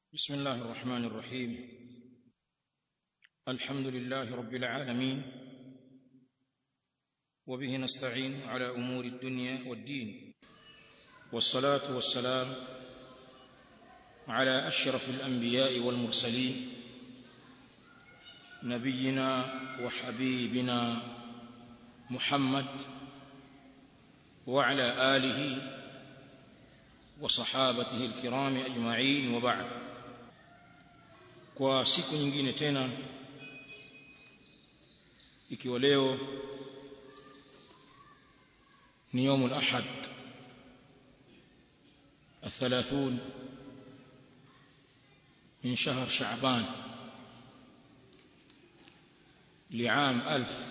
بسم الله الرحمن الرحيم الحمد لله رب العالمين وبه نستعين على امور الدنيا والدين والصلاه والسلام على اشرف الانبياء والمرسلين نبينا وحبيبنا محمد وعلى اله وصحابته الكرام اجمعين وبعد kwa siku nyingine tena ikiwa leo ni يوم الأحد الثلاثون من شهر شعبان لعام ألف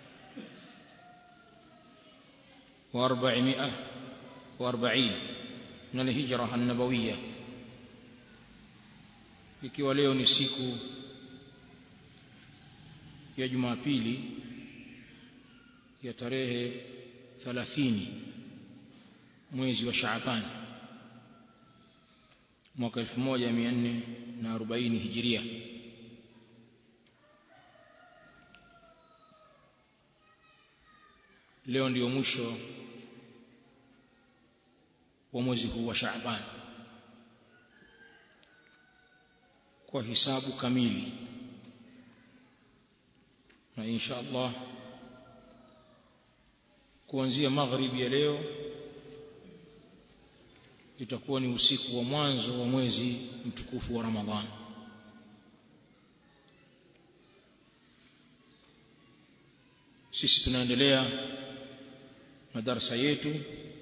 وأربعمائة وأربعين من الهجرة النبوية ikiwa leo ni siku ya Jumapili ya tarehe 30 mwezi wa Shaaban mwaka 1440 Hijiria leo ndio mwisho wa mwezi huu wa Shaaban kwa hisabu kamili na insha Allah kuanzia magharibi ya leo itakuwa ni usiku wa mwanzo wa mwezi mtukufu wa Ramadhani sisi tunaendelea na darasa yetu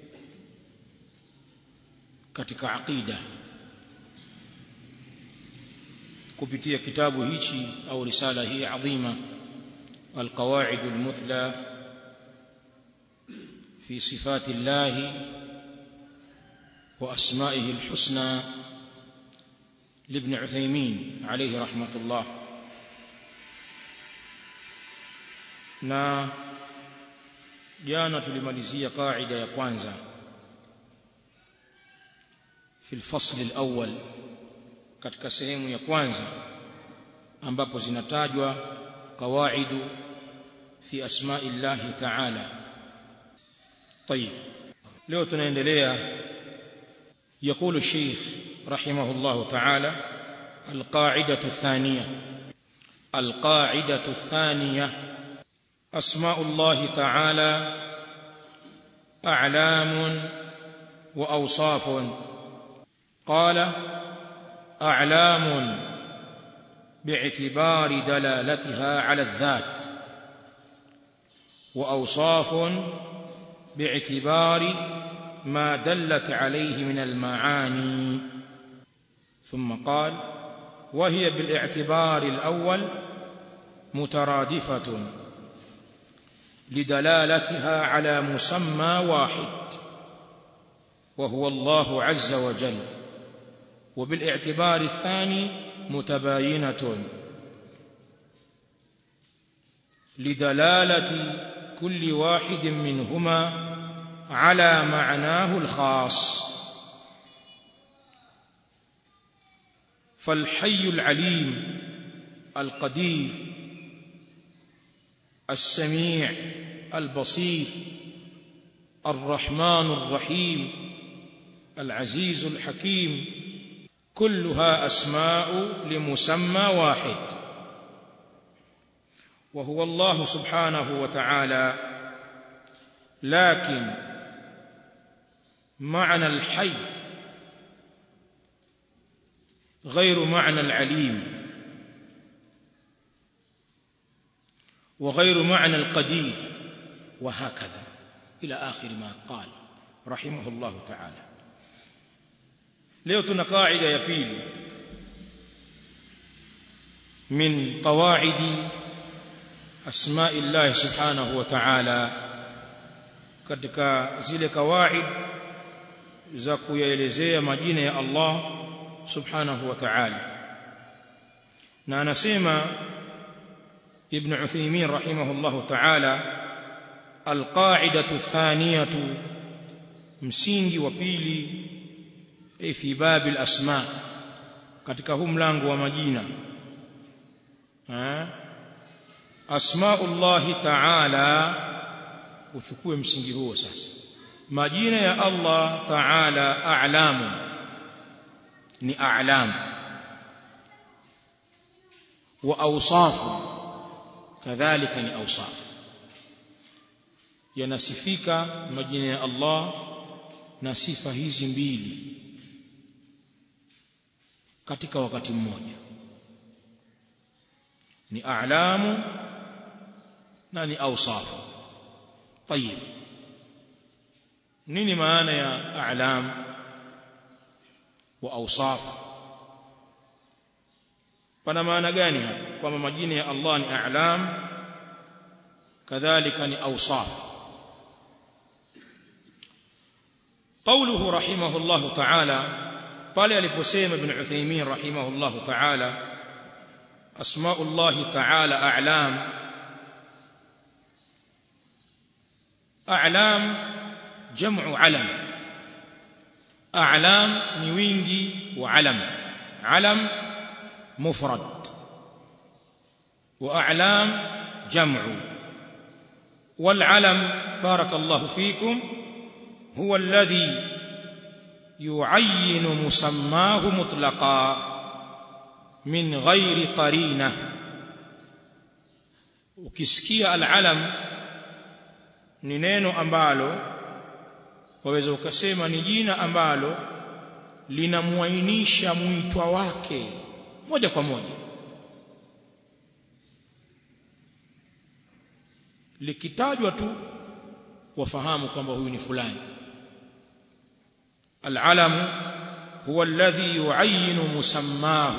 katika aqida kupitia kitabu hichi au risala hii adhima alqawaid almuthla fi sifati Allah wa asma'ihi alhusna لابن عثيمين عليه رحمة الله na jana tulimalizia qaida ya kwanza في الفصل الأول katika sehemu ya kwanza ambapo zinatajwa qawaidu fi asma'illahi ta'ala طيب leo tunaendelea يقول الشيخ رحمه الله تعالى القاعدة الثانية القاعدة الثانية أسماء الله تعالى أعلام وأوصاف قال أعلام باعتبار دلالتها على الذات وأوصاف باعتبار ما دلت عليه من المعاني ثم قال وهي بالاعتبار الأول مترادفة لدلالتها على مسمى واحد وهو الله عز وجل وبالاعتبار الثاني متباينة لدلالة كل واحد منهما على معناه الخاص فالحي العليم القدير السميع البصير الرحمن الرحيم العزيز الحكيم كلها أسماء لمسمى واحد وهو الله سبحانه وتعالى لكن معنى الحي غير معنى العليم وغير معنى القدير وهكذا إلى آخر ما قال رحمه الله تعالى leo tuna kaida ya pili min qawaidi asma'illah subhanahu wa ta'ala katika zile kawaid za kuyaelezea majina ya Allah subhanahu wa ta'ala na anasema ibn Uthaymeen rahimahullah ta'ala alqa'idatu thaniyatu msingi wa pili في باب الأسماء katika huu mlango wa majina asmaullahi ta'ala uchukue msingi huo sasa majina ya Allah ta'ala a'lamu ni a'lam wa awsafu kadhalika ni awsaf yanasifika majina ya Allah na sifa hizi mbili katika wakati mmoja ni a'lamu na ni awsafu طيب nini maana ya a'lam wa awsaf pana maana gani hapa kwamba majina ya Allah ni a'lam kadhalika ni awsaf قوله رحمه الله تعالى pale aliposema ibn Uthaymeen rahimahullah ta'ala asmaullah ta'ala a'lam a'lam jam'u alam a'lam ni wingi wa alam alam mufrad wa a'lam jam'u wal alam barakallahu fikum huwa alladhi يعين مسماه مطلقا من غير قرينه ukisikia al-alam ni neno ambalo waweza ukasema ni jina ambalo linamuainisha muitwa wake moja kwa moja likitajwa tu wafahamu kwamba huyu ni fulani العلم هو الذي يعين مسماه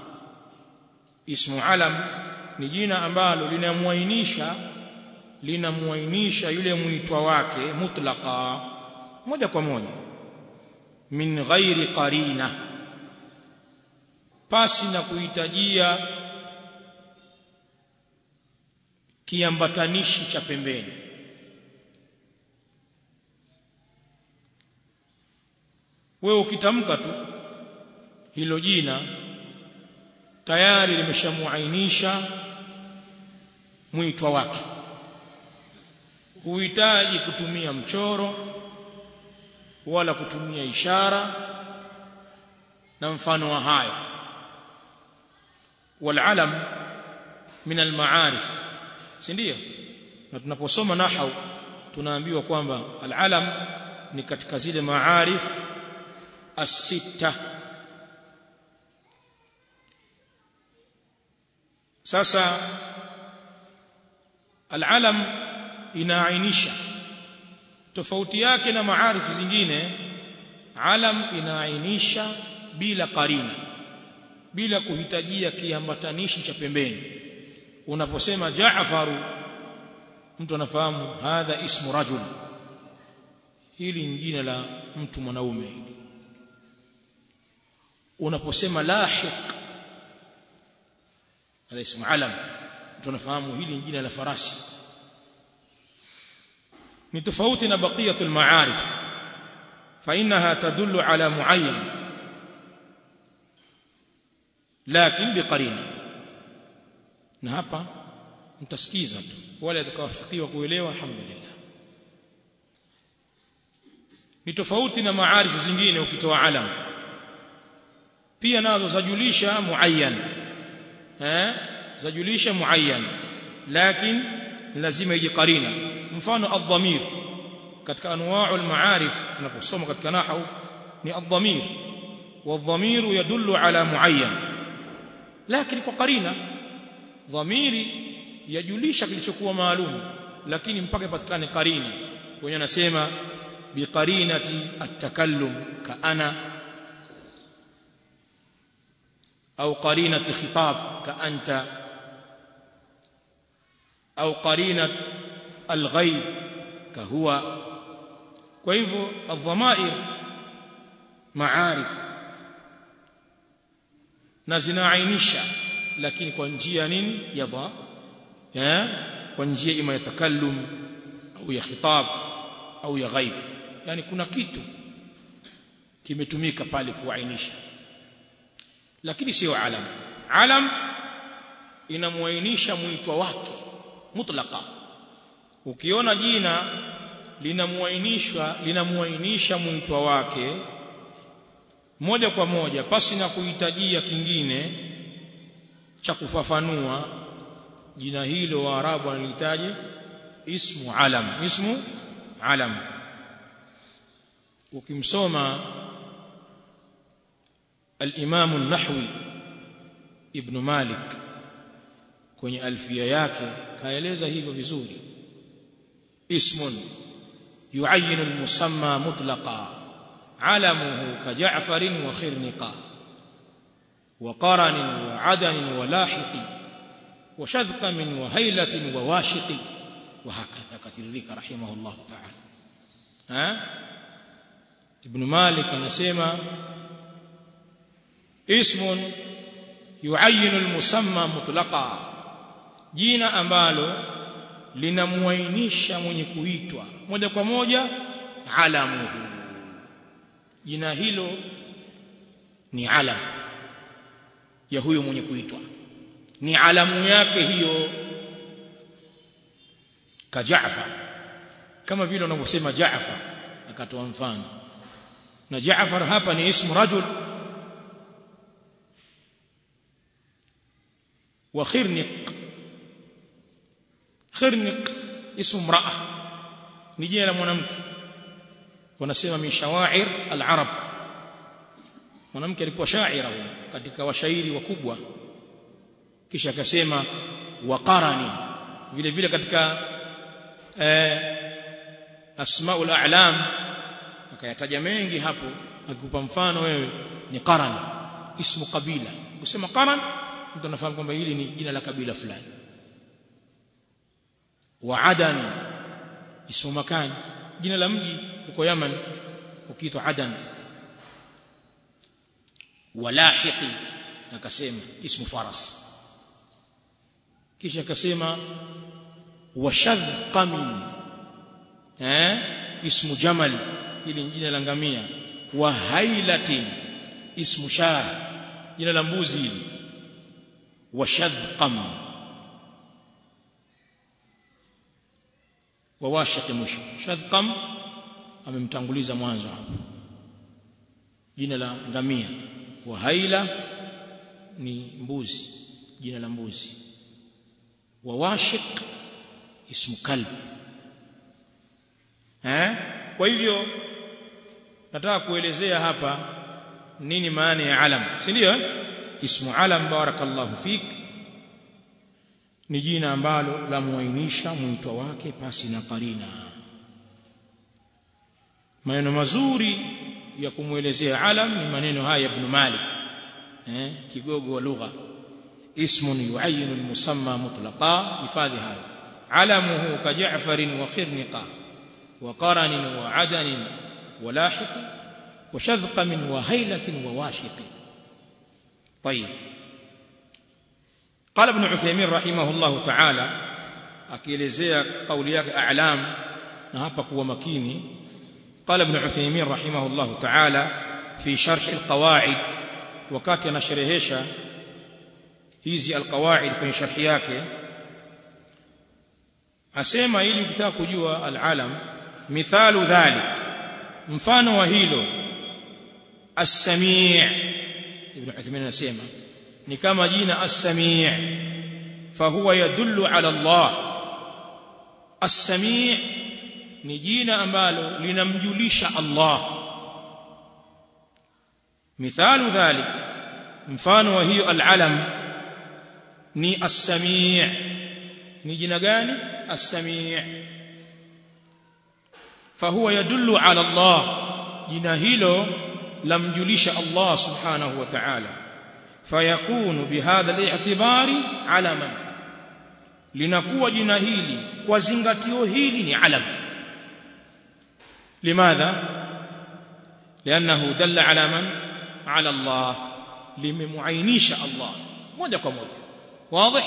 اسم علم ni jina ambalo linamuainisha linamuainisha yule muitwa wake mutlaqa moja kwa moja min ghairi qarina pasi na kuhitajia kiambatanishi cha pembeni wewe ukitamka tu hilo jina tayari limeshamuainisha mwitwa wake huhitaji kutumia mchoro wala kutumia ishara na mfano wa hayo walalam min almaarif si ndio na tunaposoma nahau tunaambiwa kwamba alalam ni katika zile maarif الستة sasa alalam inaainisha tofauti yake na maarifu zingine alam inaainisha bila karina bila kuhitajia kiambatanishi cha pembeni unaposema Jaafaru mtu anafahamu hadha ismu rajul hili ni jina la mtu mwanaume hili unaposema lahiq hada ismu alam tunafahamu hili ni jina la farasi ni tofauti na baqiyatul maarif فإنها تدل على معين لكن بقرينه na hapa mtasikiza tu wale atakawafikiwa kuelewa alhamdulillah ni tofauti na maarifu zingine ukitoa alam pia nazo zajulisha muayyan eh zajulisha muayyan lakini lazima ije qarina mfano adh-dhamir katika anwa'u al-ma'arif tunaposoma katika nahwu ni adh-dhamir والضمير يدل على معين لكن kwa qarina dhamiri yajulisha kilichokuwa maalum lakini mpaka ipatikane qarina wenye anasema biqarinati at-takallum ka ana au qarinati khitab ka anta au qarinat al-ghaib ka huwa kwa hivyo adh-dhamair maarif na zinaainisha lakini kwa njia nini ya dha eh kwa njia ima ya takallum au ya khitab au ya ghaib yani kuna kitu kimetumika pale kuainisha lakini sio alam alam inamuainisha muitwa wake mutlaqa ukiona jina linamuainishwa linamuainisha muitwa wake moja kwa moja pasi na kuhitajia kingine cha kufafanua jina hilo waarabu wanalihitaji ismu alam ismu alam ukimsoma al-Imam an-Nahwi Ibn Malik kwenye alfia yake kaeleza hivyo vizuri ismun yu'ayyin al-musamma mutlaqa alamuhu ka Ja'far wa Khirniqa wa qaran wa adan wa lahiqi wa shadqam wa haylatin wa washiqi wa hakadha katiririka rahimahullah ta'ala ha Ibn Malik anasema ismun yuayinu almusamma mutlaqa jina ambalo linamuainisha mwenye kuitwa moja kwa moja alamuhu jina hilo ni alam ya huyo mwenye kuitwa ni alamu yake hiyo ka Jaafar kama vile unavyosema Jaafar akatoa mfano na Jaafar hapa ni ismu rajul wa khirniq khirniq ismu mraa ni jina la mwanamke wanasema min shawair al-arab mwanamke alikuwa shaira huyo katika washairi wakubwa kisha akasema wa qarani vile vile katika eh, asmaul a'lam akayataja mengi hapo akikupa mfano wewe ni qaran ismu kabila ukisema qaran mtu anafahamu kwamba hili ni jina la kabila fulani wa adan ismu makani jina la mji huko Yaman ukiitwa adan walahiqi akasema ismu faras kisha akasema washadqamin eh ismu jamal hili ni jina la ngamia wa hailatin ismu shah jina la mbuzi hili wa shadqam wa washiq mwisho shadqam amemtanguliza mwanzo hapo jina la ngamia wa haila ni mbuzi jina la mbuzi wa washiq ismu kalb eh kwa hivyo nataka kuelezea hapa nini maana ya alam si ndio ismu alam barakallahu fik ni jina ambalo la muainisha mwitwa wake pasi na karina maneno mazuri ya kumwelezea alam ni maneno haya ibn malik eh kigogo wa lugha ismun yuayinu almusamma mutlaqa hifadhi hayo alamuhu ka ja'far wa khirniqa wa qaran wa adan wa lahiq wa shadqam wa haylatin wa washiq طيب قال ابن عثيمين رحمه الله تعالى akielezea kauli yake a'lam na hapa kuwa makini قال ابن عثيمين رحمه الله تعالى في شرح القواعد wakati anasherehesha hizi alqawaid kwenye sharhi yake asema ili ukitaka kujua alalam mithalu dhalik mfano wa hilo as-sami' ibn Uthman anasema ni kama jina as-sami' fahuwa yadullu ala Allah as-sami' ni jina ambalo linamjulisha Allah mithalu dhalik mfano wa hiyo al-alam ni as-sami' ni jina gani as-sami' fahuwa yadullu ala Allah jina hilo lamjulisha Allah subhanahu wa ta'ala fayakunu bihadha al-i'tibari alaman linakuwa jina hili kwa zingatio hili ni alam limadha لانه دل على من على الله limemuainisha Allah moja kwa moja wazi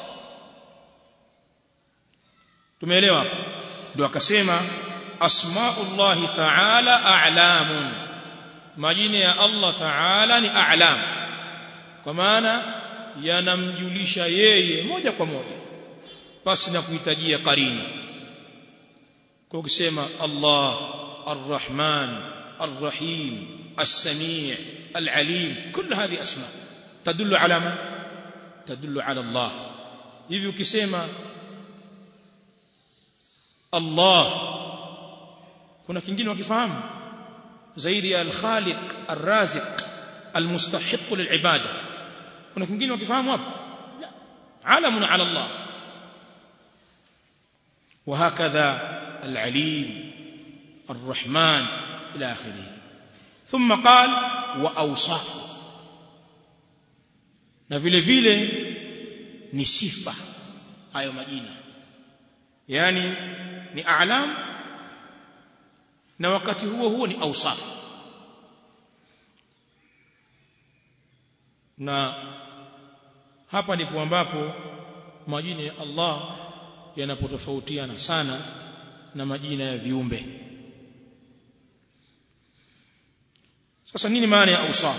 tumeelewa hapo ndio akasema asmaullah ta'ala a'lamun majina ya Allah ta'ala ni a'lam kwa maana yanamjulisha yeye moja kwa moja pasi na kuhitajia karina kwa ukisema Allah Ar-Rahman Ar-Rahim As-Sami' Al-Alim كل هذه اسماء تدل على من تدل على الله hivi ukisema Allah kuna kingine wakifahamu zaidi ya al-Khaliq Ar-Raziq Al-Mustahiq lil-ibada kuna kingine wakifahamu hapo la alamun ala Allah وهكذا العليم الرحمن إلى آخره ثم قال وأوصافه na vile vile ni sifa hayo majina yani ni a'lam na wakati huo huo ni awsaf na hapa ndipo ambapo majina ya Allah yanapotofautiana sana na majina ya viumbe sasa nini maana ya awsaf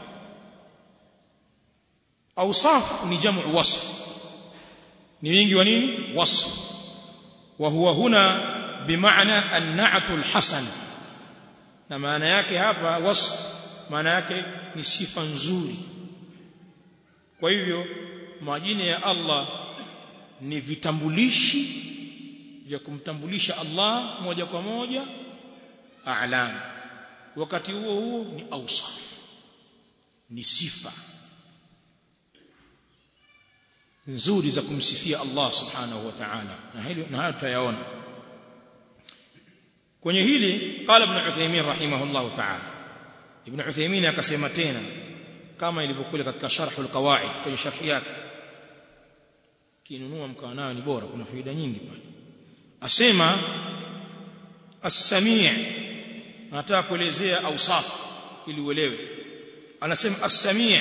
awsaf ni jamu wasf ni wingi wa nini wasf wa huwa huna bimaana an-na'tu al-hasan na maana yake hapa wasf maana yake ni sifa nzuri kwa hivyo majina ya Allah ni vitambulishi vya kumtambulisha Allah moja kwa moja a'lam wakati huo huo ni awsaf ni sifa nzuri za kumsifia Allah subhanahu wa ta'ala na hili na hayo tutayaona kwenye hili qala ibn Uthaymeen rahimahullah ta'ala ibn Uthaymeen akasema tena kama ilivyokuwa katika sharh al-qawaid kwenye sharhi yake kinunua mkawa nayo ni bora kuna faida nyingi pale asema as-sami' anataka kuelezea awsaf ili uelewe anasema as-sami'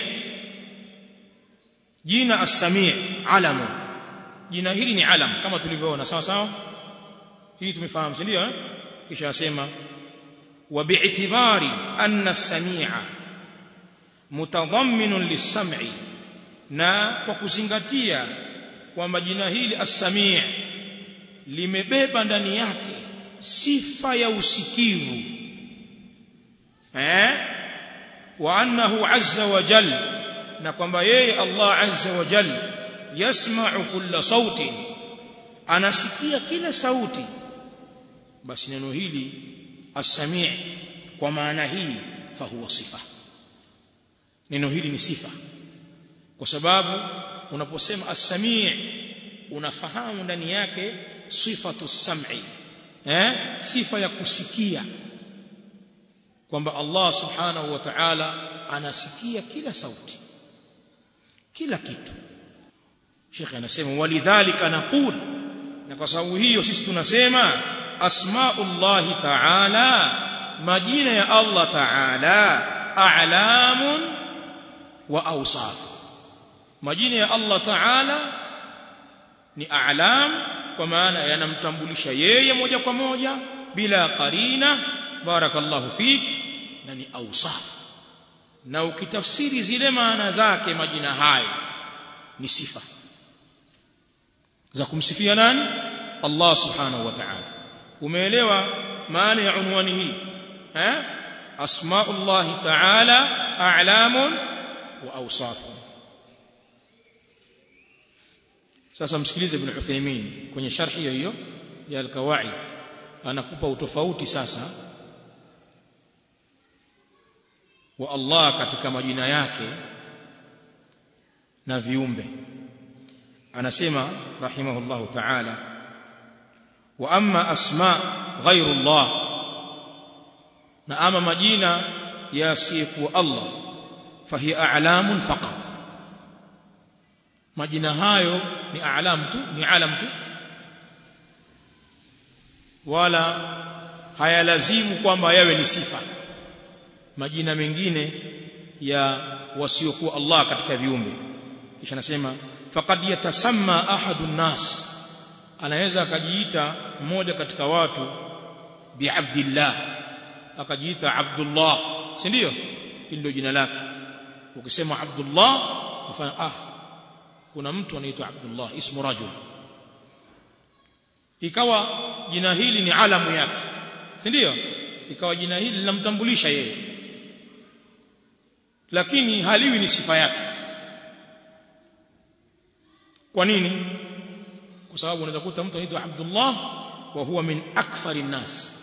jina as-sami' alamu jina hili ni alam kama tulivyoona sawa sawa hii tumefahamu ndio eh kisha asema wa bi'tibari anna as-sami'a mutadhamminun lis-sam'i na kwa kuzingatia kwamba jina hili as-sami' limebeba ndani yake sifa ya usikivu eh wa annahu azza wa jalla na kwamba yeye Allah azza wa jalla yasma'u kulla sautin anasikia kila sauti basi neno hili as-sami' kwa maana hii fahuwa sifa neno hili ni sifa kwa sababu unaposema as-sami' unafahamu ndani yake sifatu sam'i eh sifa ya kusikia kwamba Allah subhanahu wa ta'ala anasikia kila sauti kila kitu Sheikh anasema walidhalika naqul na kwa sababu hiyo sisi tunasema asmaullahi ta'ala majina ya Allah ta'ala a'lamun wa awsaf majina ya Allah ta'ala ni a'lam kwa maana yanamtambulisha yeye moja kwa moja bila qarina barakallahu fik na ni awsaf na ukitafsiri zile maana zake majina hayo ni sifa za kumsifia nani Allah subhanahu wa ta'ala umeelewa maana ya unwani hii eh asmaullah ta'ala a'lamun wa awsafun sasa msikilize ibn Uthaymeen kwenye sharhi hiyo hiyo ya al-kawaid anakupa utofauti sasa wa Allah katika majina yake na viumbe anasema rahimahullahu ta'ala wa amma asma ghairu Allah na ama majina ya siku Allah fahiya a'lamun faqat majina hayo ni a'lam tu ni alam tu wala hayalazimu kwamba yawe ni sifa majina mengine ya wasiokuwa Allah katika viumbe kisha anasema faqad yatasamma ahadun nas anaweza akajiita mmoja katika watu bi Abdillah akajiita Abdullah si ndio hilo ndio jina lake ukisema Abdullah ufanya ah kuna mtu anaitwa Abdullah ismu rajul ikawa jina hili ni alamu yake si ndio ikawa jina hili linamtambulisha yeye lakini haliwi ni sifa yake kwa nini kwa sababu unaweza kuta mtu anaitwa Abdullah wa huwa min akfari nas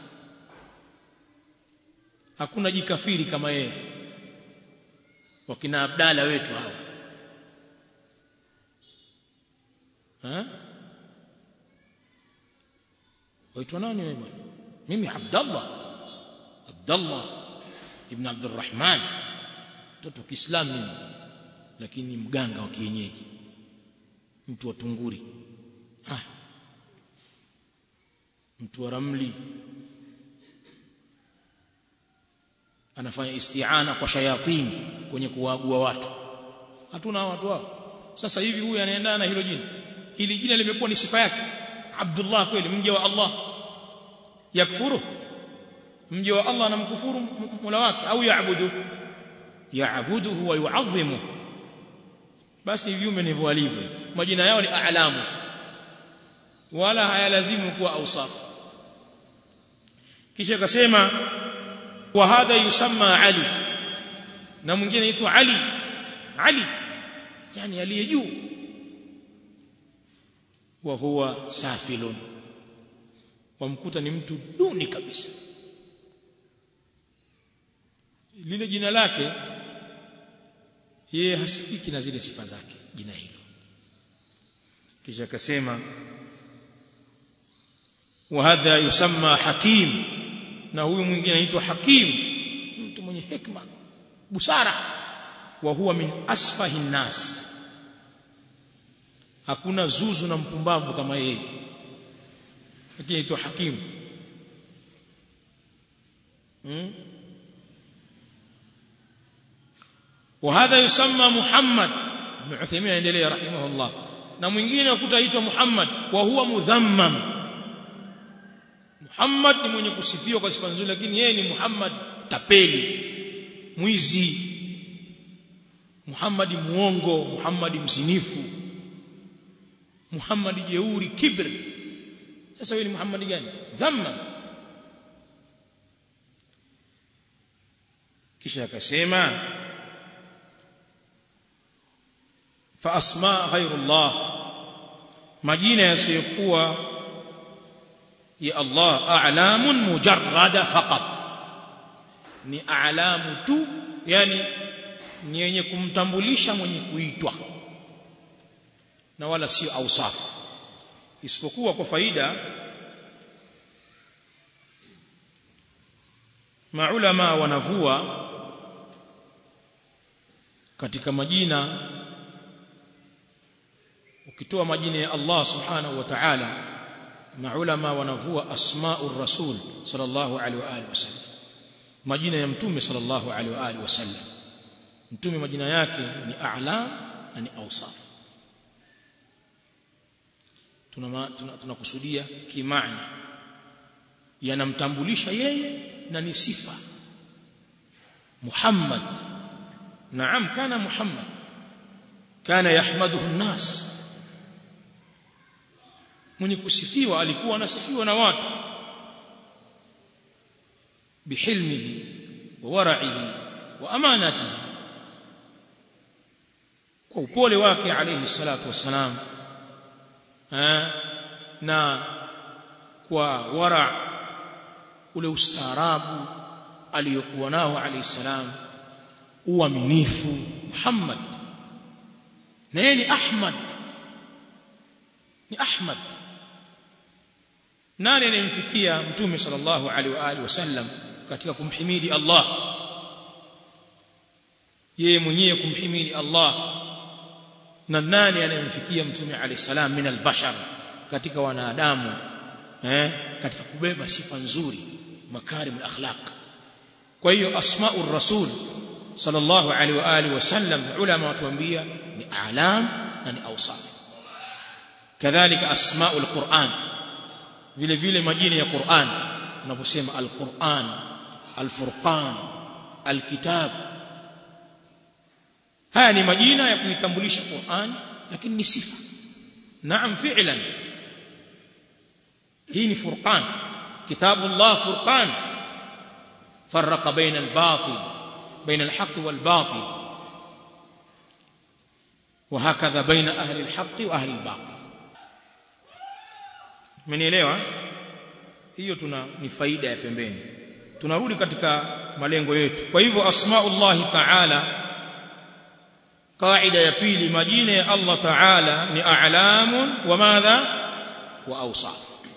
hakuna jikafiri kama yeye wakina Abdala wetu hawa ha waitwa nani wewe bwana mimi Abdallah Abdallah ibn Abdurrahman mtoto wa Kiislamu mimi lakini mganga wa kienyeji mtu wa tunguri ah mtu wa ramli anafanya isti'ana kwa shayatin kwenye kuwaagua watu hatuna watu hao sasa hivi huyu anaendana na hilo jina hili jina limekuwa ni sifa yake Abdullah kweli mja wa Allah yakfuru mja wa Allah anamkufuru Mola wake au yaabudu yaabuduhu wa yu'azzimu basi viumbe ndivyo walivyo majina yao ni a'lamu wala hayalazimu kuwa ausafu kisha akasema wa hadha yusamma ali na mwingine anaitwa ali ali yani aliye juu wa huwa safilun wamkuta ni mtu duni kabisa lile jina lake yeye hasifiki na zile sifa zake jina hilo kisha akasema wa hadha yusamma hakim na huyu mwingine anaitwa hakim mtu mwenye hikma busara wa huwa min asfahi nas hakuna zuzu na mpumbavu kama yeye lakini anaitwa hakim hmm? وهذا يسمى محمد ابن عثيمين anaendelea rahimahullah na mwingine ukutaitwa Muhammad wa huwa mudhammam Muhammad ni mwenye kusifiwa kwa sifa nzuri lakini yeye ni Muhammad tapeli mwizi Muhammad muongo Muhammad mzinifu Muhammad jeuri kibr sasa huyu ni Muhammad gani dhamma kisha akasema fa asma ghairullah majina yasiyokuwa ya Allah a'lamun mujarrada faqat ni a'lamu tu yani ni yenye kumtambulisha mwenye kuitwa na wala sio ausafu isipokuwa kwa faida maulama wanavua katika majina ukitoa majina ya Allah subhanahu wa ta'ala maulama wanavua asmaur rasul sallallahu alaihi wa alihi wasallam majina ya mtume sallallahu alaihi wa alihi wasallam mtume majina yake ni a'lam na ni awsaf tunakusudia tuna, tuna kimaana yanamtambulisha yeye na ni sifa Muhammad naam kana Muhammad kana yahmaduhu an-nas mwenye kusifiwa alikuwa anasifiwa na watu bihilmihi wa wara'ihi wa amanatihi kwa upole wake alayhi salatu wassalam na kwa wara ule ustaarabu aliyokuwa nao alayhi salam uaminifu Muhammad na yeye ni Ahmad ni Ahmad nani anemfikia mtume sallallahu alaihi wa alihi wasallam katika kumhimidi Allah yeye mwenyewe kumhimidi Allah na nani anayemfikia mtume alayhi salam min albashar katika wanadamu eh katika kubeba sifa nzuri makarim alakhlaq kwa hiyo asmaur rasul sallallahu alaihi wa alihi wasallam ulama watuambia ni a'lam na ni awsaf kadhalika asmaul quran vile vile majina ya Qur'an unaposema al-Qur'an al-Furqan al-Kitab haya ni majina ya kuitambulisha Qur'an lakini ni sifa naam fi'lan hii ni furqan kitabu Allah furqan فرق بين الباطل بين الحق والباطل وهكذا بين أهل الحق وأهل الباطل mmenielewa hiyo tuna ni faida ya pembeni tunarudi katika malengo yetu kwa hivyo asmaullah ta'ala kaida ya pili majina ya Allah ta'ala ni a'lamun wa madha wa awsaf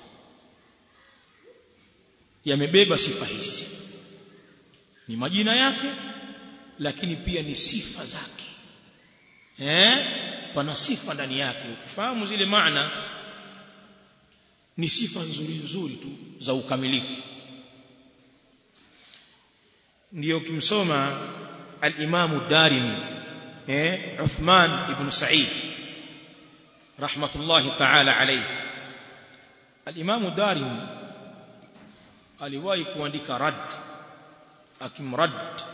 yamebeba sifa hizi ni majina yake lakini pia ni sifa zake eh pana sifa ndani yake ukifahamu zile maana ni sifa nzuri nzuri tu za ukamilifu ndio kimsoma al-Imam ad-Darimi eh Uthman ibn Sa'id rahmatullahi ta'ala alayhi al-Imam ad-Darimi aliwahi kuandika rad akimrad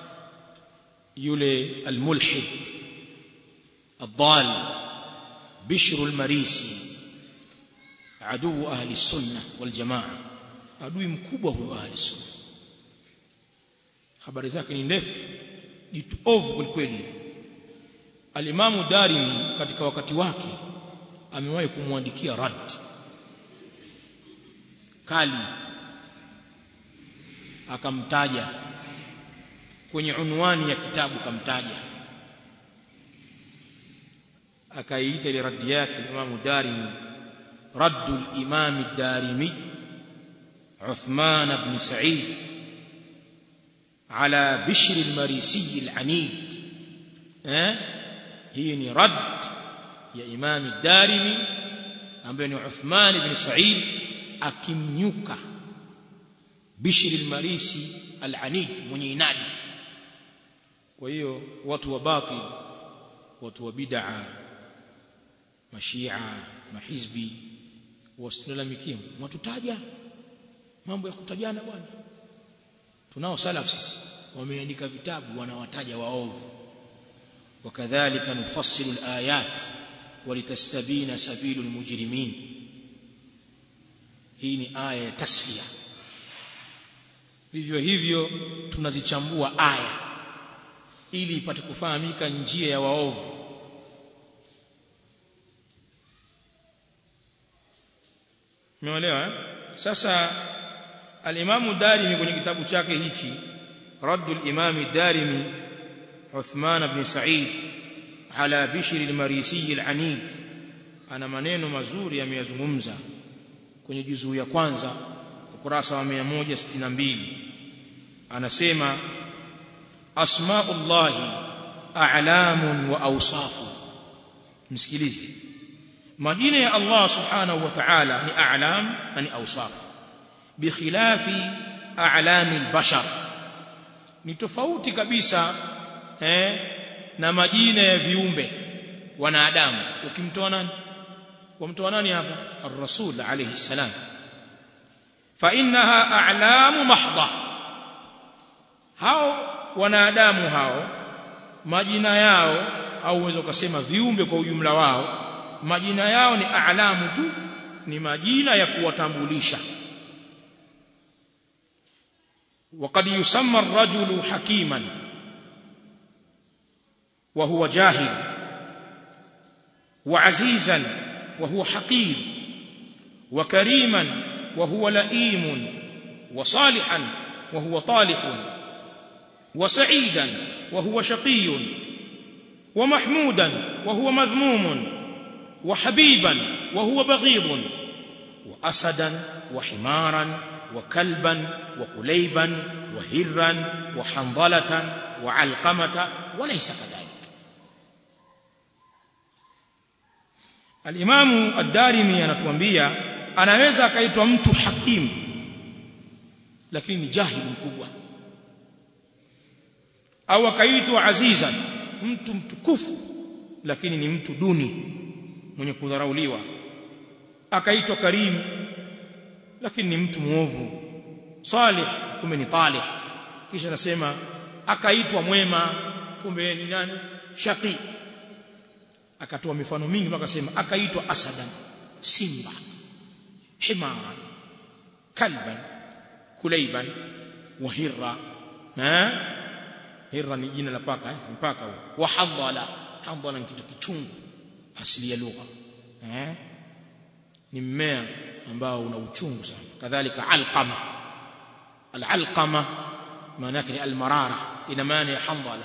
yule al-mulhid الضال بشر المريسي عدو أهل السنة والجماعة adui mkubwa huyo ahli sunna habari zake ni ndefu jitu ovu kwelikweli alimamu darimi katika wakati wake amewahi kumwandikia rad kali akamtaja kwenye unwani ya kitabu kamtaja akaiita ile radi yake imamu darimi رد الإمام الدارمي عثمان بن سعيد على بشر المريسي العنيد ها هي رد يا إمام الدارمي ambaye Uthman ibn Sa'id akimnyuka Bishr al-Marisi al-Anid mwenye inadi kwa hiyo watu wa batil watu wa bid'a mashia mahizbi wasilalamikie mwatutaja mambo ya kutajana bwana tunao salaf sisi wameandika vitabu wanawataja waovu wakadhalika nufassilu alayat walitastabina sabilu almujrimin hii ni aya ya tasfia vivyo hivyo tunazichambua aya ili ipate kufahamika njia ya waovu Umeelewa eh? Sasa al-Imam Darimi kwenye kitabu chake hichi Raddul Imam Darimi Uthman ibn Sa'id ala Bishr al-Marisi al-Anid ana maneno mazuri ameyazungumza kwenye juzuu ya kwanza ukurasa wa 162 anasema asmaullahi a'lamun wa awsafu msikilize majina ya Allah subhanahu wa ta'ala ni a'lam na ni awsaf bikhilafi a'lami al-bashar ni tofauti kabisa eh na majina ya viumbe wanadamu ukimtoa nani wamtoa nani hapa ar-rasul alayhi salam fa innaha a'lamu mahdha hao wanadamu hao majina yao au unaweza ukasema viumbe kwa ujumla wao majina yao ni a'lamu tu ni majina ya kuwatambulisha وقد يسمى الرجل حكيما وهو جاهل وعزيزا وهو حقير وكريما وهو لئيم وصالحا وهو طالح وسعيدا وهو شقي ومحمودا وهو مذموم وحبيبا وهو بغيض وأسدا وحمارا وكلبا وكليبا وهرا وحنظلة وعلقمة وليس كذلك الإمام الدارمي anatuambia anaweza akaitwa mtu hakim lakini ni jahili mkubwa au akaitwa azizan mtu mtukufu lakini ni mtu duni mwenye kudharauliwa akaitwa karim lakini ni mtu muovu salih kumbe ni talih kisha nasema akaitwa mwema kumbe ni nani shaqi akatoa mifano mingi mpaka akasema akaitwa asadan simba himaran kalban kulaiban wa hirra eh hirra ni jina la paka eh mpaka huo wa hadhala hadhala ni kitu kichungu asili ya lugha eh ni mmea ambao una uchungu sana kadhalika alqama alalqama maana yake ni almarara ina maana ya hadhala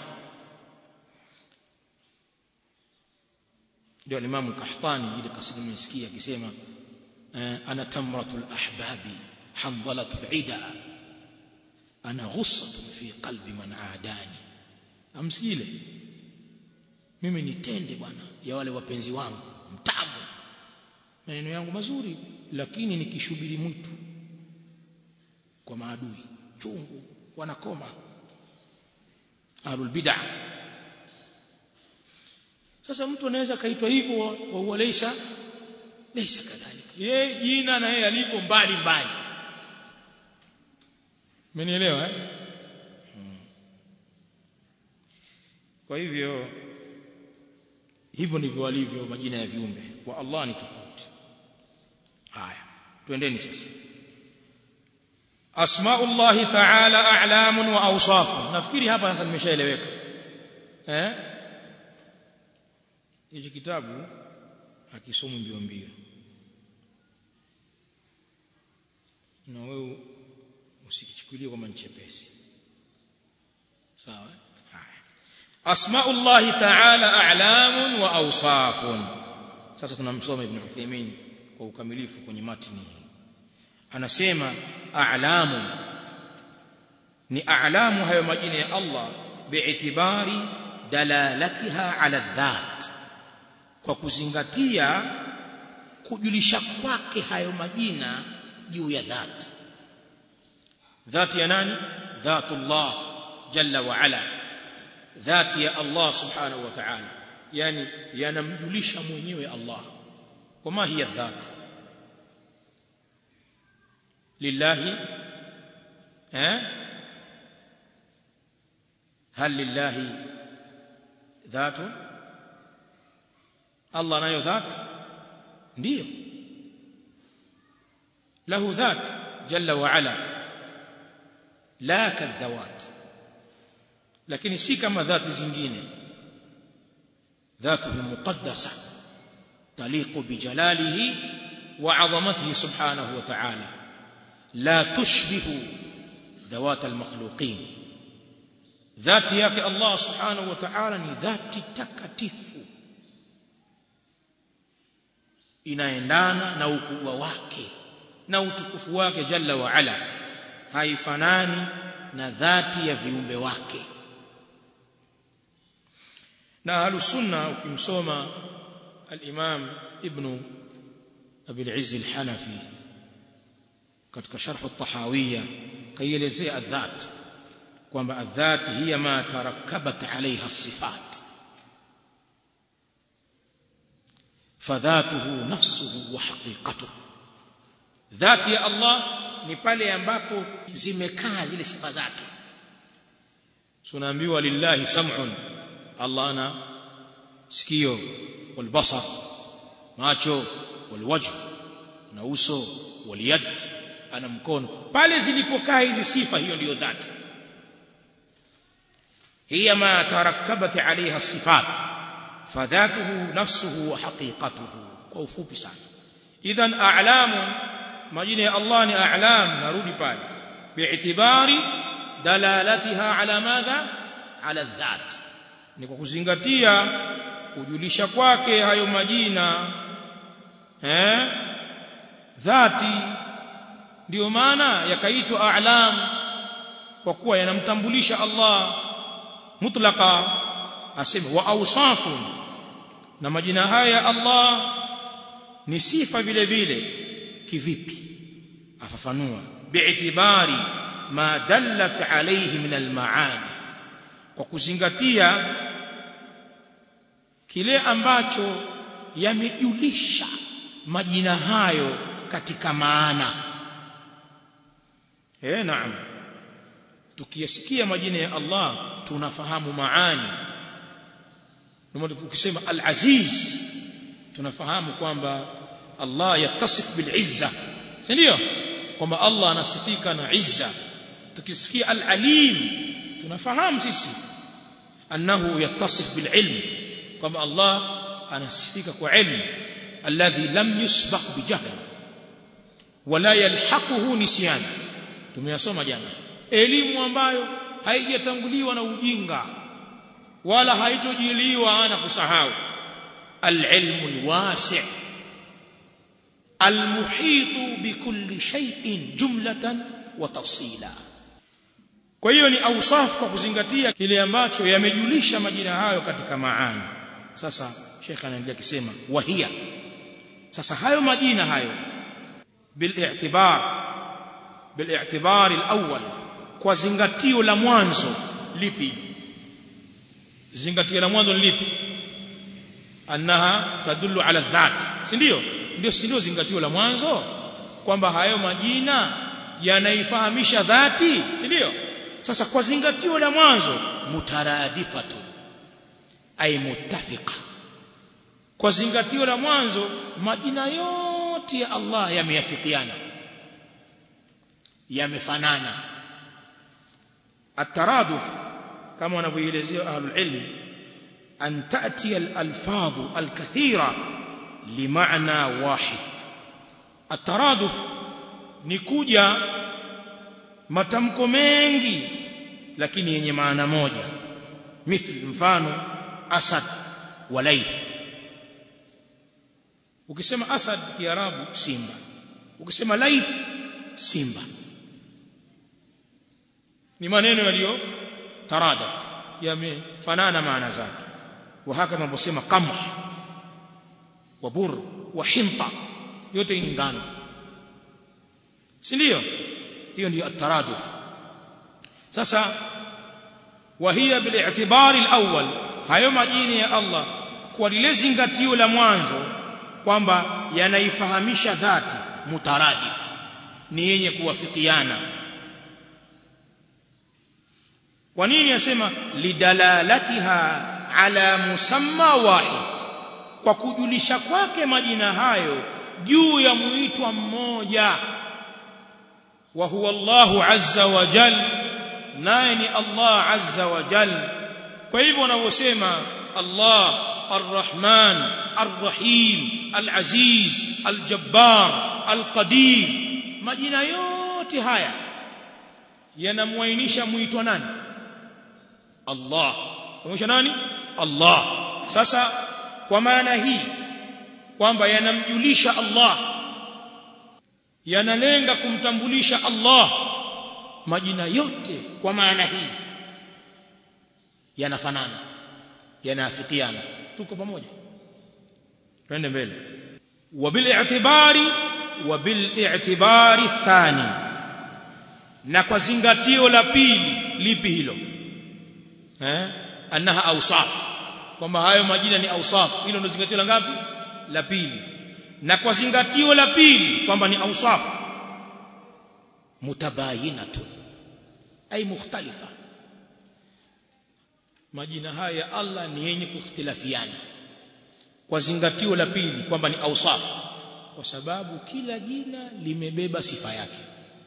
ndio Imam Kahtani ile kasida nimesikia akisema ana tamratul ahbabi handhalatul ida ana ghussatun fi qalbi man aadani amsikile mimi ni tende bwana ya wale wapenzi wangu mtamu maneno yangu mazuri lakini nikishubiri mwitu kwa maadui chungu wanakoma ahlul bid'ah sasa mtu anaweza kaitwa hivyo wa huwa laysa laysa kadhalika yeye jina na yeye alipo mbali mbali Umenielewa eh? Hmm. Kwa hivyo hivyo ndivyo walivyo majina ya viumbe kwa Allah ni tofauti. Haya, twendeni sasa. Asmaullahi ta'ala a'lamun wa awsafun. Nafikiri hapa sasa nimeshaeleweka. Eh? Hichi kitabu akisomwi mbio mbio. Na wewe usikichukulie kama chepesi sawa haya asmaullahi ta'ala a'lamun wa awsafun sasa tunamsoma ibn Uthaymeen kwa ukamilifu kwenye matini hii anasema a'lamun ni a'lamu hayo majina ya Allah bi'itibari dalalatiha ala dhat kwa kuzingatia kujulisha kwake hayo majina juu ya dhati dhati ya nani dhatullah jalla wa ala dhati ya Allah subhanahu wa ta'ala yani yanamjulisha mwenyewe Allah wama hiya dhat lillahi eh hal lillahi dhatu Allah nayo dhat ndio lahu dhat jalla wa ala la kadhawat lakini si kama dhati zingine dhatuhu muqaddasa taliqu bijalalihi wa 'azamatihi subhanahu wa ta'ala la tushbihu dhawat almakhluqin dhati yake Allah subhanahu wa ta'ala ni dhati takatifu inaendana na ukubwa wake na utukufu wake jalla wa ala haifanani na dhati ya viumbe wake na ahlusunna ukimsoma al-imam ibn abi al-izz al-hanafi katika sharh at-tahawiyya kaielezea adhat kwamba adhat hiya ma tarakkabat alaiha as-sifat fadhatuhu nafsuhu wa haqiqatuhu dhati ya Allah ni pale ambapo zimekaa zile sifa zake tunaambiwa lillahi sam'un Allah ana sikio wal basar macho wal wajh na uso wal yad ana mkono pale zilipokaa hizi sifa hiyo ndiyo dhati hiya ma tarakkabat alaiha sifat fadhatuhu nafsuhu wa haqiqatuhu kwa ufupi sana idhan a'lamu majina ya Allah ni a'lam narudi pale bi'tibari dalalatiha ala madha ala dhat ni kwa kuzingatia kujulisha kwake hayo majina eh dhati ndio maana yakaitwa a'lam kwa kuwa yanamtambulisha Allah mutlaqa asema wa awsafun na majina haya ya Allah ni sifa vile vile kivipi afafanua bi'tibari ma dallat alayhi min almaani kwa kuzingatia kile ambacho yamejulisha majina hayo katika maana eh naam tukiyasikia majina ya Allah tunafahamu maani ukisema al-aziz tunafahamu kwamba Allah yattasif bil izza si ndio kwamba Allah anasifika na izza tukisikia al-alim tunafahamu sisi annahu yattasif bil ilm kwamba Allah anasifika kwa ilmu alladhi lam yusbaq bi jahl wala yalhaquhu nisyan tumeyasoma jana elimu ambayo haijatanguliwa na ujinga wala haitojiliwa na kusahau العلم الواسع المحيط بكل شيء جملة وتفصيلا kwa hiyo ni ausaf kwa kuzingatia kile ambacho yamejulisha majina hayo katika maani sasa Sheikh anaendelea kusema wahia sasa hayo majina hayo بالاعتبار بالاعتبار الاول kwa zingatio la mwanzo lipi zingatio la mwanzo ni lipi annaha tadullu ala dhat si ndio ndio si ndio zingatio la mwanzo kwamba hayo majina yanaifahamisha dhati si ndio sasa kwa zingatio la mwanzo mutaradifatu ay muttafiqa kwa zingatio la mwanzo majina yote ya Allah yameafikiana yamefanana at-taraduf kama wanavyoelezea ahlul ilm أن تأتي الألفاظ الكثيرة لمعنى واحد الترادف نكوجا matamko mengi lakini yenye maana moja mithli mfano asad wa laith ukisema asad kiarabu simba ukisema laith simba ni maneno yaliyo taradaf yamefanana maana zake وهكذا نبسمه قمح وبر وحنطة yote ni ngano si ndio hiyo ndio at-taraduf sasa wahia bilictibari al-awwal hayo majini ya Allah kwa lile zingatio la mwanzo kwamba yanaifahamisha dhati mutaradif ni yenye kuwafikiana kwa nini yasema lidalalatiha ala musamma wahid kwa kujulisha kwake majina hayo juu ya muitwa mmoja wa huwa Allahu azza wa jal naye ni Allah azza wa jal kwa hivyo wanavyosema Allah الرحمن الرحيم العزيز الجبار القدير majina yote haya yanamwainisha muitwa nani Allah kumwisha nani Allah sasa kwa maana hii kwamba yanamjulisha Allah yanalenga kumtambulisha Allah majina yote kwa maana hii yanafanana yanaafikiana tuko pamoja twende mbele وبالاعتبار وبالاعتبار الثاني na kwa zingatio la pili lipi hilo eh annaha awsaf kwamba hayo majina ni awsaf hilo ndio zingatio la ngapi la pili na kwa zingatio la pili kwamba ni awsaf mutabayinatun ay mukhtalifa majina haya ya Allah ni yenye kukhtilafiana kwa zingatio la pili kwamba ni awsaf kwa sababu kila jina limebeba sifa yake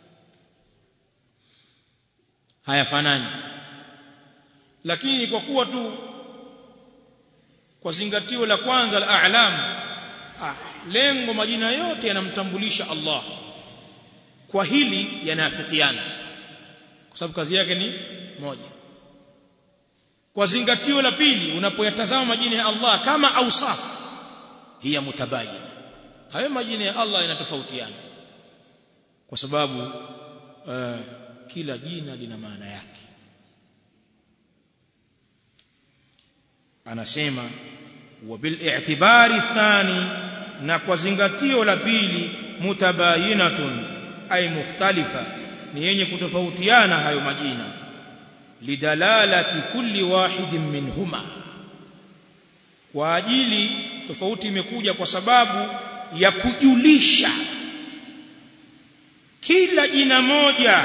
hayafanani lakini kwa kuwa tu kwa zingatio la kwanza la a'lam ah, lengo majina yote yanamtambulisha Allah kwa hili yanaafikiana kwa sababu kazi yake ni moja kwa zingatio la pili unapoyatazama majina ya Allah kama awsaf hiya mutabayina hayo majina ya Allah yanatofautiana kwa sababu uh, kila jina lina maana yake anasema wa bil i'tibari thani na kwa zingatio la pili mutabayinatun ay mukhtalifa ni yenye kutofautiana hayo majina lidalalati kulli wahidin minhuma kwa ajili tofauti imekuja kwa sababu ya kujulisha kila jina moja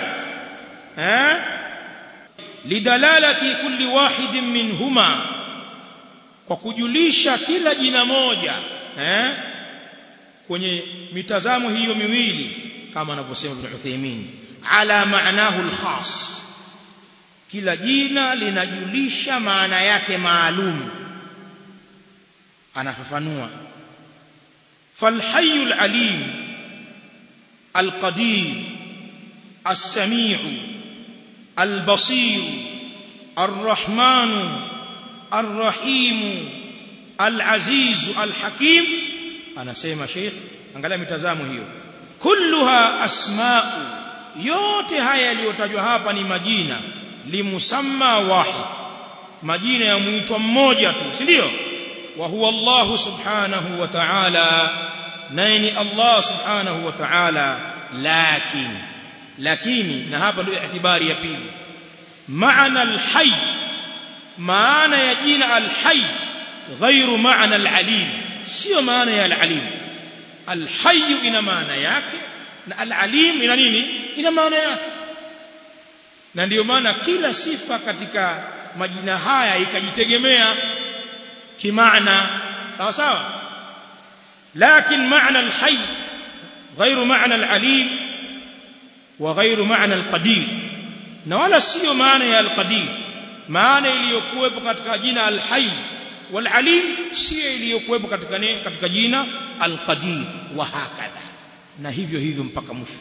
eh lidalalati kulli wahidin minhuma kwa kujulisha kila jina moja eh kwenye mitazamo hiyo miwili kama anavyosema Ibn Uthaymeen ala maanahu alkhas kila jina linajulisha maana yake maalum anafafanua falhayyul alim alqadir السميع البصير الرحمن الرحيم العزيز الحكيم anasema sheikh angalia mitazamo hiyo kulluha asma'u yote haya yaliyotajwa hapa ni majina limusamma wahid majina ya muitwa mmoja tu si ndio wa huwa Allah subhanahu wa ta'ala naye ni Allah subhanahu wa ta'ala lakin lakini na hapa ndio itibari ya pili maana alhayy maana ya jina alhayy غير معنى العليم sio maana ya alalim alhayy ina maana yake na alalim ina nini ina maana yake na ndiyo maana kila sifa katika majina haya ikajitegemea kimaana sawa sawa lakini maana alhayy غير معنى العليم وغير معنى القدير na wala sio maana ya alqadir maana iliyokuwepo katika jina alhayy walalim sio iliyokuwepo katika ne, katika jina alqadir wa hakadha na hivyo hivyo mpaka mwisho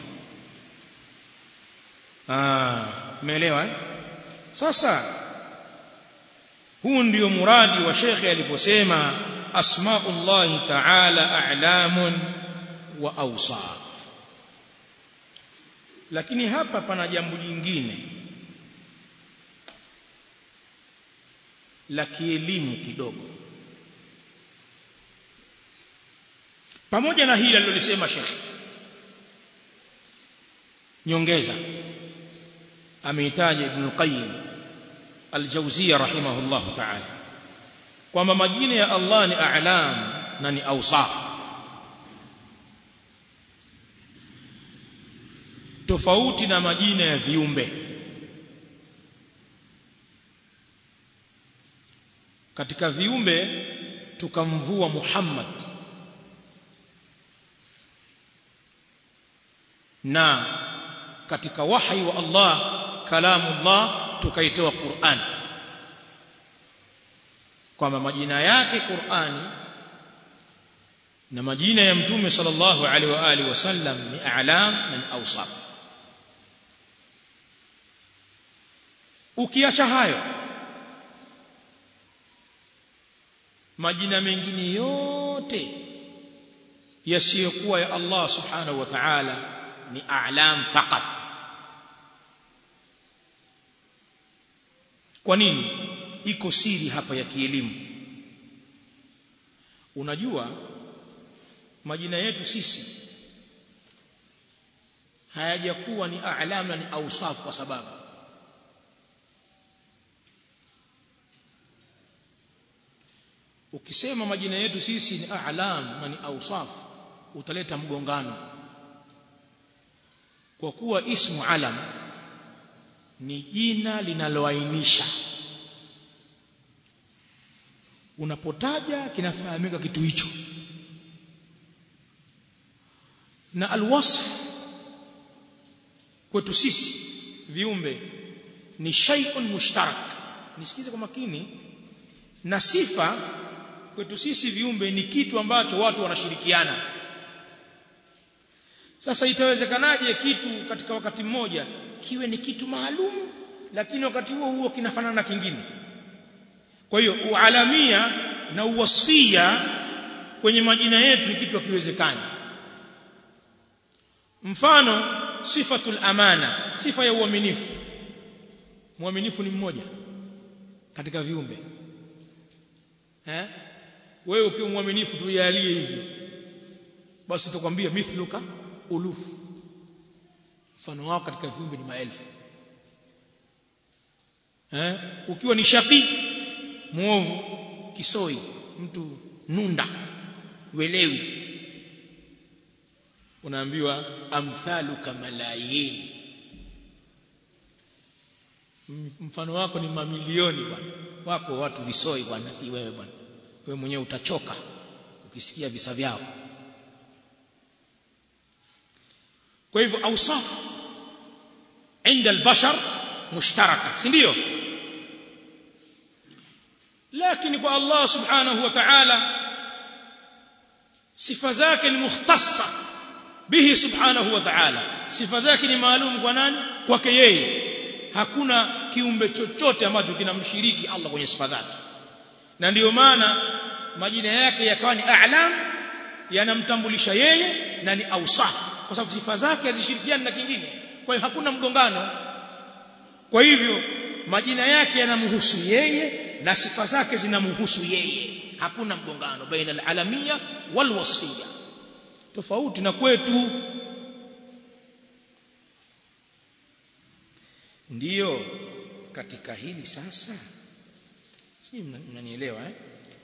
ah umeelewa eh? sasa huu ndio muradi wa shekhe aliposema asmaullahi ta'ala a'lamun wa awsaf lakini hapa pana jambo jingine la kielimu kidogo pamoja na hili alilolisema shekhe nyongeza ameitaja ibn al-qayyim al-jawziyya rahimahullah ta'ala kwamba majina ya Allah ni a'lam na ni awsaf tofauti na majina ya viumbe katika viumbe tukamvua Muhammad na katika wahi wa Allah kalamullah tukaitoa Qur'an kwamba majina yake Qur'ani na majina ya mtume sallallahu alaihi wa alihi wasallam ni a'lam na ni awsaf ukiacha hayo majina mengine yote yasiyokuwa ya Allah subhanahu wa ta'ala ni a'lam faqat kwa nini iko siri hapa ya kielimu unajua majina yetu sisi hayajakuwa ni a'lam na ni awsaf kwa sababu ukisema majina yetu sisi ni a'lam na ni awsaf utaleta mgongano kwa kuwa ismu alam ni jina linaloainisha unapotaja kinafahamika kitu hicho na alwasf kwetu sisi viumbe ni shay'un mushtarak nisikize kwa makini na sifa kwetu sisi viumbe ni kitu ambacho watu wanashirikiana sasa itawezekanaje kitu katika wakati mmoja kiwe ni kitu maalum lakini wakati huo huo kinafanana na kingine kwa hiyo ualamia na uwasfia kwenye majina yetu ni kitu hakiwezekani mfano sifatul amana sifa ya uaminifu muaminifu ni mmoja katika viumbe eh wewe ukiwa mwaminifu tujalie hivyo basi tutakwambia mithluka ulufu mfano wao katika viumbe ni maelfu eh ukiwa ni shaqi muovu kisoi mtu nunda welewi unaambiwa amthaluka malayin mfano wako ni mamilioni bwana wako watu visoi bwana si wewe bwana wewe mwenyewe utachoka ukisikia visa vyao kwa hivyo awsaf inda albashar mushtaraka si ndio lakini kwa Allah subhanahu wa ta'ala sifa zake ni mukhtassa bihi subhanahu wa ta'ala sifa zake ni maalum kwa nani kwake yeye hakuna kiumbe chochote ambacho kinamshiriki Allah kwenye sifa zake na ndiyo maana majina yake yakawa ni a'lam yanamtambulisha yeye na ni awsaf kwa sababu sifa zake hazishirikiani na kingine kwa hiyo hakuna mgongano kwa hivyo majina yake yanamhusu yeye na sifa zake zinamhusu yeye hakuna mgongano baina al-alamia wal wasfia tofauti na kwetu ndiyo katika hili sasa si mnanielewa eh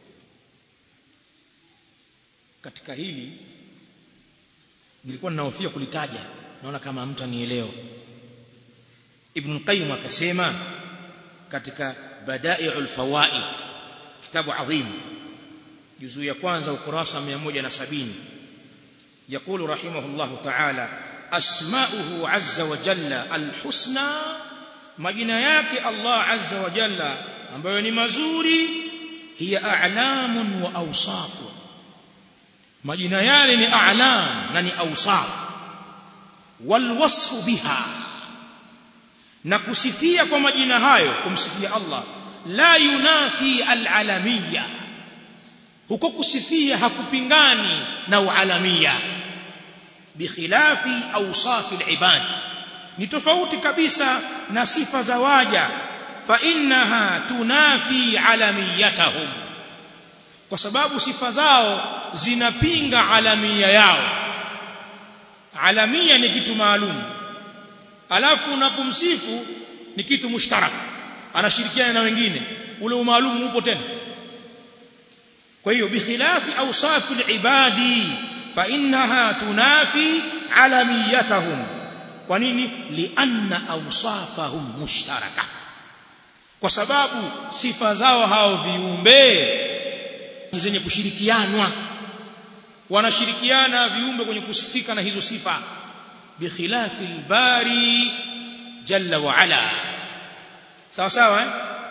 katika hili nilikuwa ninahofia kulitaja naona kama mtu anielewa ibn qayyim akasema katika badai'ul fawaid kitabu adhim juzuu ya kwanza ukurasa 170 يقول رحمه الله تعالى أسماؤه عز وجل الحسنى majina yake Allah azza wa jalla ambayo ni mazuri hiya a'lamun wa awsafu majina yale ni a'lam na ni awsaf wal wasfu biha na kusifia kwa majina hayo kumsifia Allah la yunafi al alamiyya huko kusifia hakupingani na ualamia bikhilafi awsafi al ibad ni tofauti kabisa na sifa za waja fa innaha tunafi alamiyatahum kwa sababu sifa zao zinapinga alamia yao alamia ni kitu maalum alafu unapomsifu ni kitu mushtarak anashirikiana na wengine ule umaalumu upo tena kwa hiyo bikhilafi awsafi alibadi fa innaha tunafi alamiyatahum kwa nini lianna awsafahum mushtaraka kwa sababu sifa zao hao viumbe ni zenye kushirikianwa wanashirikiana viumbe kwenye kusifika na hizo sifa bikhilafi albari jalla wa ala sawa sawa eh?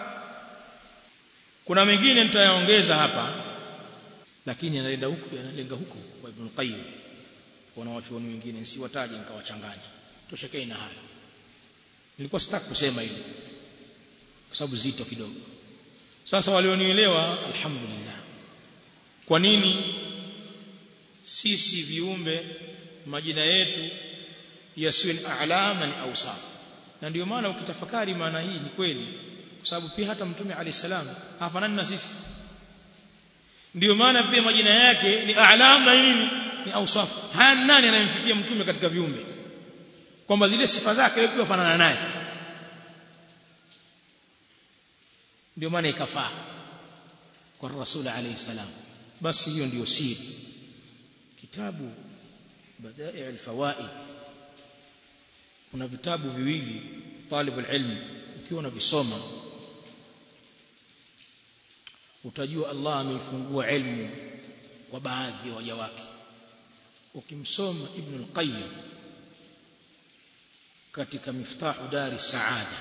kuna mengine nitayaongeza hapa lakini yanalenga huko yanalenga huko kwa Ibn Qayyim kuna wachuoni wengine nsiwataje nikawachanganya toshekei na hayo nilikuwa sitaki kusema hili kwa sababu zito kidogo sasa walionielewa alhamdulillah kwa nini sisi viumbe majina yetu yasiwe ni a'lam na ni awsaf na ndio maana ukitafakari maana hii ni kweli kwa sababu pia hata mtume alayhi salam hafanani na sisi ndio maana pia majina yake ni a'lam na nini ni awsaf haya nani anayemfikia mtume katika viumbe kwamba zile sifa zake pia fanana naye ndio maana ikafaa kwa rasul alayhi salam basi hiyo ndio siri kitabu badai alfawaid kuna vitabu viwili talibul ilm ukiwa unavisoma utajua Allah ameifungua ilmu kwa baadhi ya waja wake ukimsoma ibn al-qayyim katika miftahu dari saada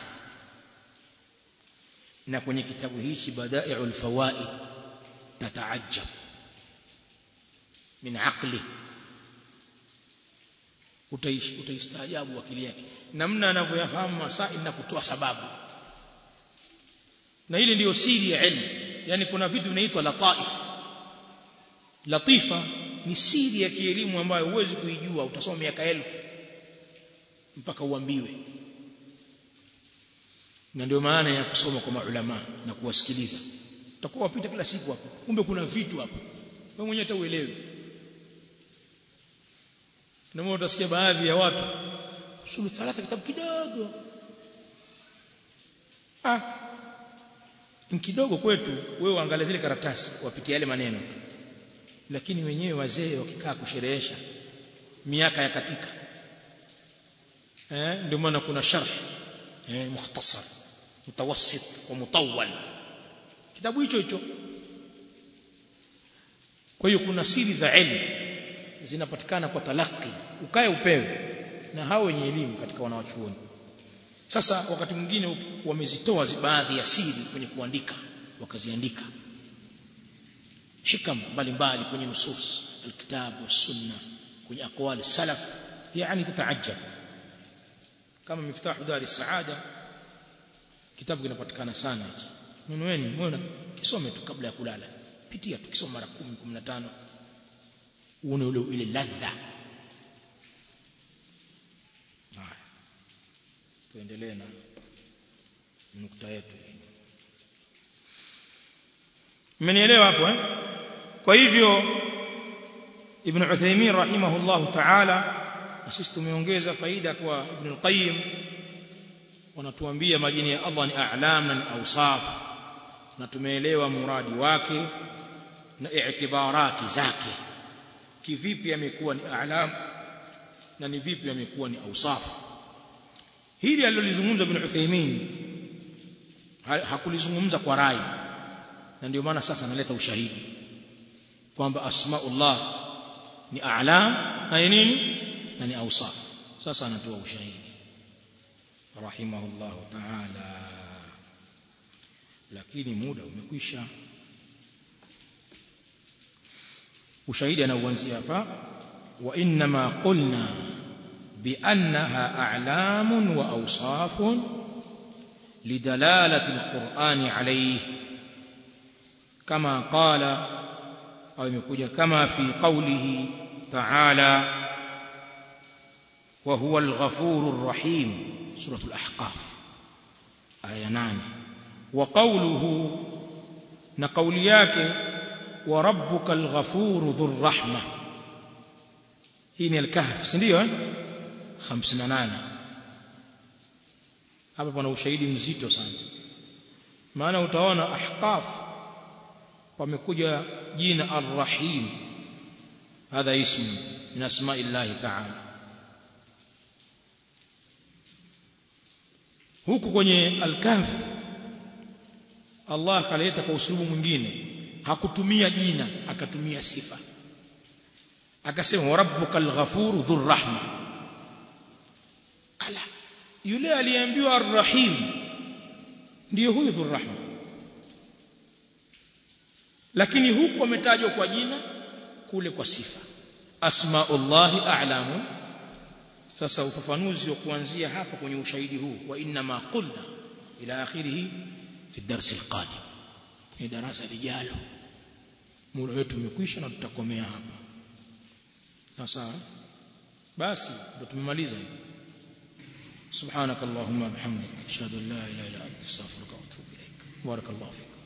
na kwenye kitabu hichi badai'ul fawaid tataajab min aqli utaistaajabu akili yake namna anavyoyafahamu masail na kutoa sababu na hili ndiyo siri ya ilmu yani kuna vitu vinaitwa lataif latifa ni siri ya kielimu ambayo huwezi kuijua utasoma miaka elfu mpaka uambiwe na ndio maana ya kusoma kwa maulama na kuwasikiliza utakuwa wapita kila siku hapo kumbe kuna vitu hapo wewe mwenyewe hata uelewi na mimi utasikia baadhi ya watu usulu thalatha kitabu kidogo ah ni kidogo kwetu wewe uangalie zile karatasi wapitie yale maneno tu lakini wenyewe wazee wakikaa kusherehesha miaka ya katika eh ndio maana kuna sharh eh mukhtasar mutawassit wa mutawwal kitabu hicho hicho kwa hiyo kuna siri za elimu zinapatikana kwa talaki ukae upewe na hao wenye elimu katika wanawachuoni sasa wakati mwingine wamezitoa baadhi ya siri kwenye kuandika wakaziandika hikam mbalimbali kwenye nusus alkitab wasunna kwenye aqwali salaf yani tataajab kama miftahu dari saada kitabu kinapatikana sana hiki nunueni muone kisome tu kabla ya kulala pitia tu kisoma mara 10 15 uone ule ile ladha haya tuendelee na nukta yetu mmenielewa hapo eh kwa hivyo ibn Uthaymeen rahimahullah ta'ala sisi tumeongeza faida kwa ibn al-Qayyim wanatuambia majina ya Allah ni a'lam na ni awsaf na tumeelewa muradi wake na i'tibarati zake kivipi amekuwa ni a'lam na ni vipi amekuwa ni awsaf hili alilozungumza ibn Uthaymeen hakulizungumza kwa rai na ndio maana sasa analeta ushahidi kwamba asmaullah ni a'lam na nini na ni awsaf sasa anatoa ushahidi rahimahullah ta'ala lakini muda umekwisha ushahidi anauanzia hapa wa inma qulna بأنها أعلام وأوصاف لدلالة القرآن عليه كما قال أو يمكوجة كما في قوله تعالى وهو الغفور الرحيم سورة الأحقاف آية 8 وقوله نقولياك وربك الغفور ذو الرحمة هنا الكهف سنديو 58 hapa pana ushahidi mzito sana maana utaona ahqaf wamekuja jina arrahim hadha ismu min asma'illahi ta'ala huku kwenye al-kahf Allah akaleta kwa usulubu mwingine hakutumia jina akatumia sifa akasema rabbukal ghafur dhur rahma ala yule aliyeambiwa arrahim ndiyo huyu dhur rahma lakini huku ametajwa kwa jina kule kwa sifa asmaullahi a'lamu sasa ufafanuzi wa kuanzia hapa kwenye ushahidi huu wa inna ma qulna ila akhirih fi darsi alqadim ni darasa lijalo muda wetu umekwisha na tutakomea hapa sasa basi ndio tumemaliza hivi سبحانك اللهم وبحمدك اشهد ان لا اله الا انت استغفرك واتوب اليك بارك الله فيك